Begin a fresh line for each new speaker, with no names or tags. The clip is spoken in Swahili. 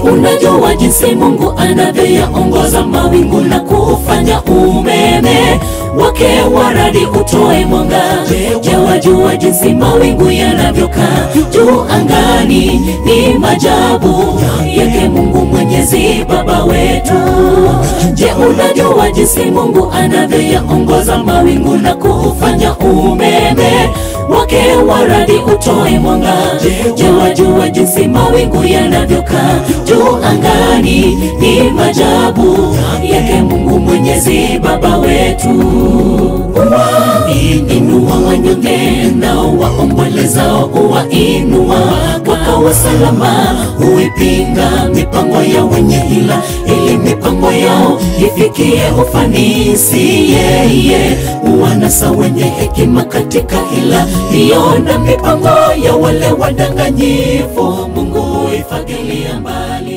unajua jinsi Mungu anavyoyaongoza mawingu na kufanya umeme wake wa radi utoe mwanga? Je, wajua jinsi mawingu yanavyokaa juu angani? Ni majabu yake Mungu Mwenyezi Baba wetu. Je, unajua jinsi Mungu anavyoyaongoza mawingu na kufanya umeme wake wa radi utoe mwanga? Je, wajua jinsi mawingu yanavyokaa juu angani? Ni majabu yake Mungu Mwenyezi Baba wetu. Inua wanyonge nao waombolezao, uwainua wakawa salama. Huipinga mipango ya wenye hila, ili mipango yao ifikie ufanisi. Yeye uwanasa wenye hekima katika hila hiyo, na mipango ya wale wadanganyifu Mungu huifagilia mbali.